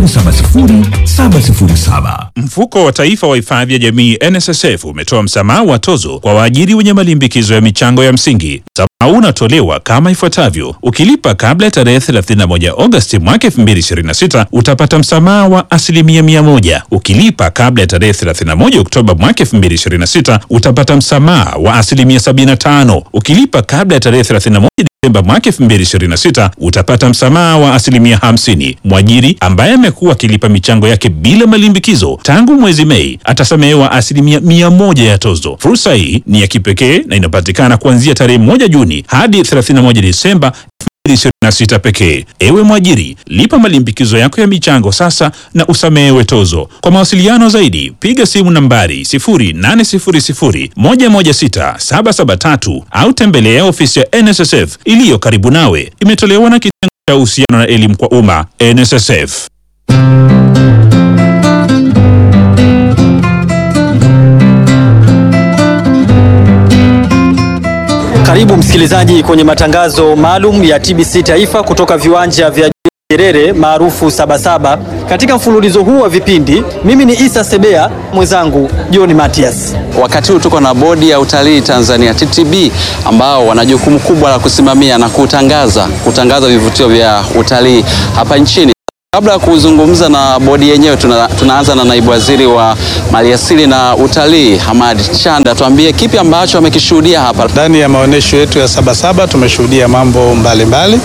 070707. Mfuko wa Taifa wa Hifadhi ya Jamii NSSF umetoa msamaha wa tozo kwa waajiri wenye malimbikizo ya michango ya msingi. Msamaha unatolewa kama ifuatavyo: ukilipa kabla ya tarehe 31 Agosti mwaka 2026 utapata msamaha wa asilimia 100. Ukilipa kabla ya tarehe 31 Oktoba mwaka 2026 utapata msamaha wa asilimia 75. Ukilipa kabla ya tarehe 31 Desemba mwaka 2026 utapata msamaha wa asilimia 50. Mwajiri ambaye amekuwa akilipa michango yake bila malimbikizo tangu mwezi Mei atasamehewa asilimia 100 ya tozo. Fursa hii ni ya kipekee na inapatikana kuanzia tarehe 1 Juni hadi 31 Desemba 2026 pekee. Ewe mwajiri, lipa malimbikizo yako ya michango sasa na usamehewe tozo. Kwa mawasiliano zaidi, piga simu nambari 0800116773 au tembelea ofisi ya NSSF iliyo karibu nawe. Imetolewa na kitengo cha uhusiano na elimu kwa umma NSSF. Karibu msikilizaji kwenye matangazo maalum ya TBC Taifa kutoka viwanja vya Nyerere maarufu Sabasaba. Katika mfululizo huu wa vipindi, mimi ni Isa Sebea, mwenzangu John Matias. Wakati huu tuko na bodi ya utalii Tanzania TTB, ambao wana jukumu kubwa la kusimamia na kutangaza kutangaza vivutio vya utalii hapa nchini. Kabla ya kuzungumza na bodi yenyewe, tuna, tunaanza na naibu waziri wa maliasili na utalii Hamad Chanda, tuambie kipi ambacho amekishuhudia hapa. Ndani ya maonyesho yetu ya Sabasaba tumeshuhudia mambo mbalimbali mbali,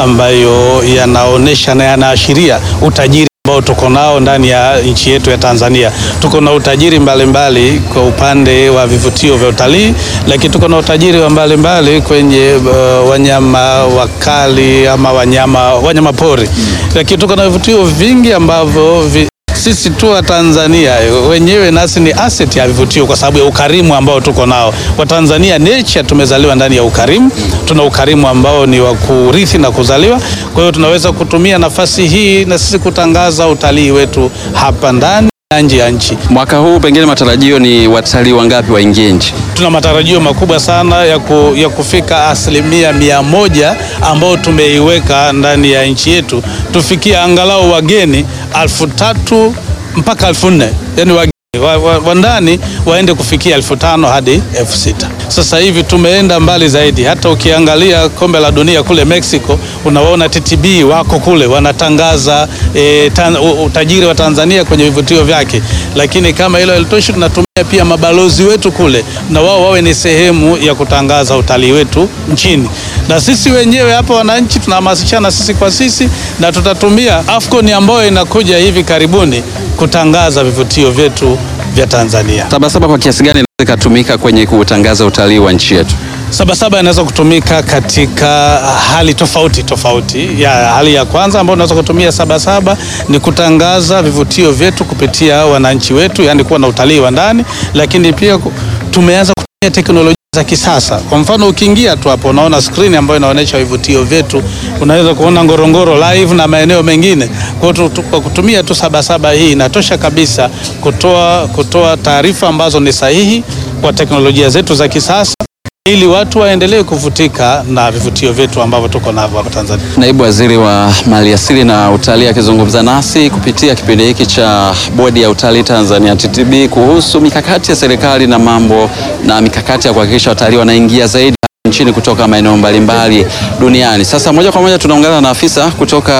ambayo yanaonyesha na yanaashiria utajiri ambao tuko nao ndani ya nchi yetu ya Tanzania. Tuko na utajiri mbalimbali mbali kwa upande wa vivutio vya utalii, lakini tuko na utajiri wa mbalimbali mbali kwenye uh, wanyama wakali ama wanyama, wanyama pori mm. Lakini tuko na vivutio vingi ambavyo vi, sisi tu wa Tanzania wenyewe nasi ni asset ya vivutio kwa sababu ya ukarimu ambao tuko nao. Watanzania nature tumezaliwa ndani ya ukarimu, tuna ukarimu ambao ni wa kurithi na kuzaliwa. Kwa hiyo tunaweza kutumia nafasi hii na sisi kutangaza utalii wetu hapa ndani na nje ya nchi. Mwaka huu pengine matarajio ni watalii wangapi waingie nchi? Tuna matarajio makubwa sana ya, ku, ya kufika asilimia mia moja ambao tumeiweka ndani ya nchi yetu, tufikie angalau wageni alfu tatu mpaka elfu nne yani wageni wa, wa, wa ndani waende kufikia elfu tano hadi elfu sita. Sasa hivi tumeenda mbali zaidi, hata ukiangalia kombe la dunia kule Mexico, unawaona TTB wako kule wanatangaza e, tan, utajiri wa Tanzania kwenye vivutio vyake, lakini kama hilo halitoshi, tunatumia pia mabalozi wetu kule na wao wawe ni sehemu ya kutangaza utalii wetu nchini, na sisi wenyewe hapa wananchi tunahamasishana sisi kwa sisi, na tutatumia AFCON ambayo inakuja hivi karibuni kutangaza vivutio vyetu vya Tanzania. Sabasaba kwa kiasi gani inaweza ikatumika kwenye kutangaza utalii wa nchi yetu? Sabasaba inaweza kutumika katika hali tofauti tofauti. Ya hali ya kwanza ambayo unaweza kutumia Sabasaba ni kutangaza vivutio vyetu kupitia wananchi wetu, yani kuwa na utalii wa ndani, lakini pia tumeanza kutumia teknolojia za kisasa. Kwa mfano, ukiingia tu hapo unaona skrini ambayo inaonyesha vivutio vyetu, unaweza kuona Ngorongoro live na maeneo mengine. Kwa hiyo kwa kutumia tu Sabasaba hii inatosha kabisa kutoa, kutoa taarifa ambazo ni sahihi kwa teknolojia zetu za kisasa ili watu waendelee kuvutika na vivutio vyetu ambavyo tuko navyo hapa Tanzania. Naibu Waziri wa Maliasili na Utalii akizungumza nasi kupitia kipindi hiki cha Bodi ya Utalii Tanzania TTB kuhusu mikakati ya serikali na mambo na mikakati ya kuhakikisha watalii wanaingia zaidi nchini kutoka maeneo mbalimbali duniani. Sasa moja kwa moja tunaungana na afisa kutoka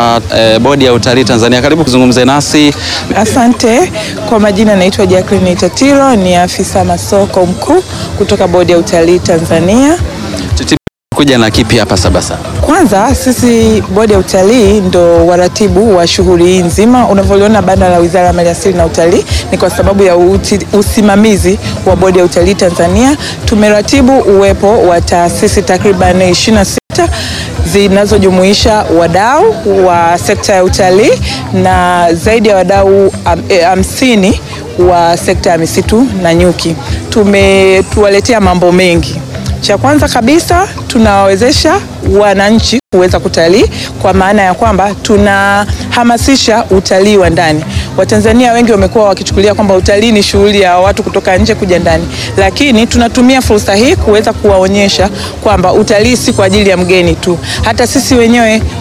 eh, Bodi ya Utalii Tanzania. Karibu kuzungumza nasi. Asante. Kwa majina naitwa Jacqueline Tatiro, ni afisa masoko mkuu kutoka Bodi ya Utalii Tanzania. Kuja na kipi hapa Sabasaba? Kwanza sisi bodi ya utalii ndo waratibu wa shughuli hii nzima. Unavyoliona banda la Wizara ya Maliasili na Utalii ni kwa sababu ya uti, usimamizi wa bodi ya utalii Tanzania. Tumeratibu uwepo wa taasisi takriban 26 zinazojumuisha wadau wa sekta ya utalii na zaidi ya wadau hamsini wa sekta ya misitu na nyuki. Tumetuwaletea mambo mengi cha kwanza kabisa tunawawezesha wananchi kuweza kutalii kwa maana ya kwamba tunahamasisha utalii wa ndani. Watanzania wengi wamekuwa wakichukulia kwamba utalii ni shughuli ya watu kutoka nje kuja ndani, lakini tunatumia fursa hii kuweza kuwaonyesha kwamba utalii si kwa ajili ya mgeni tu, hata sisi wenyewe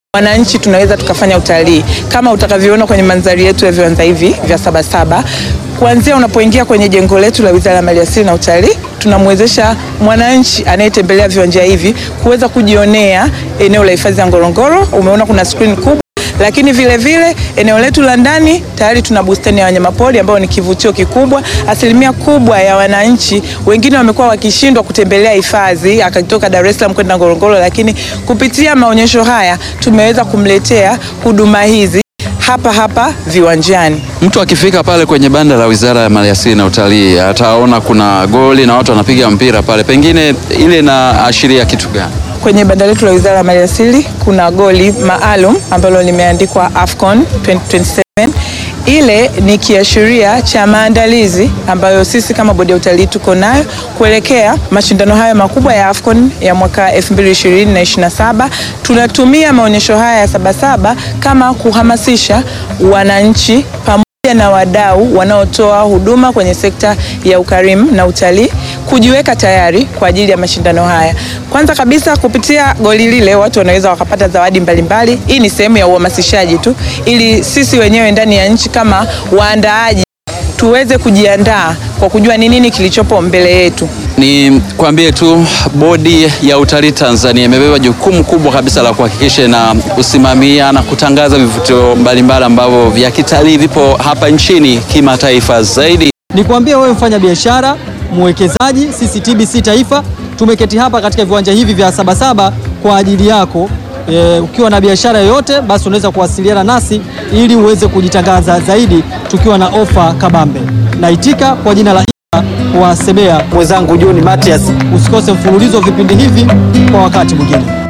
wananchi tunaweza tukafanya utalii kama utakavyoona kwenye mandhari yetu ya viwanja hivi vya Sabasaba. Kuanzia unapoingia kwenye jengo letu la Wizara ya Maliasili na Utalii, tunamwezesha mwananchi anayetembelea viwanja hivi kuweza kujionea eneo la hifadhi ya Ngorongoro. Umeona kuna screen kubwa lakini vile vile eneo letu la ndani tayari tuna bustani ya wanyamapori ambayo ni kivutio kikubwa. Asilimia kubwa ya wananchi wengine wamekuwa wakishindwa kutembelea hifadhi akatoka Dar es Salaam kwenda Ngorongoro, lakini kupitia maonyesho haya tumeweza kumletea huduma hizi hapa hapa viwanjani. Mtu akifika pale kwenye banda la Wizara ya Maliasili na Utalii ataona kuna goli na watu wanapiga mpira pale, pengine ile inaashiria kitu gani? Kwenye banda letu la Wizara ya Maliasili kuna goli maalum ambalo limeandikwa AFCON 2027. Ile ni kiashiria cha maandalizi ambayo sisi kama bodi ya utalii tuko nayo kuelekea mashindano hayo makubwa ya AFCON ya mwaka 2020 na 27. Tunatumia maonyesho haya ya Sabasaba kama kuhamasisha wananchi pamoja na wadau wanaotoa huduma kwenye sekta ya ukarimu na utalii kujiweka tayari kwa ajili ya mashindano haya. Kwanza kabisa, kupitia goli lile watu wanaweza wakapata zawadi mbalimbali. Hii ni sehemu ya uhamasishaji tu, ili sisi wenyewe ndani ya nchi kama waandaaji tuweze kujiandaa kwa kujua ni nini kilichopo mbele yetu. Ni kwambie tu bodi ya utalii Tanzania imebeba jukumu kubwa kabisa la kuhakikisha na kusimamia na kutangaza vivutio mbalimbali ambavyo vya kitalii vipo hapa nchini kimataifa zaidi. Nikwambie wewe mfanya biashara, mwekezaji, sisi TBC Taifa tumeketi hapa katika viwanja hivi vya Sabasaba kwa ajili yako. E, ukiwa na biashara yoyote basi unaweza kuwasiliana nasi ili uweze kujitangaza zaidi tukiwa na ofa kabambe. Naitika kwa jina la Isa wa Sebea, mwenzangu John Matias. Usikose mfululizo wa vipindi hivi kwa wakati mwingine.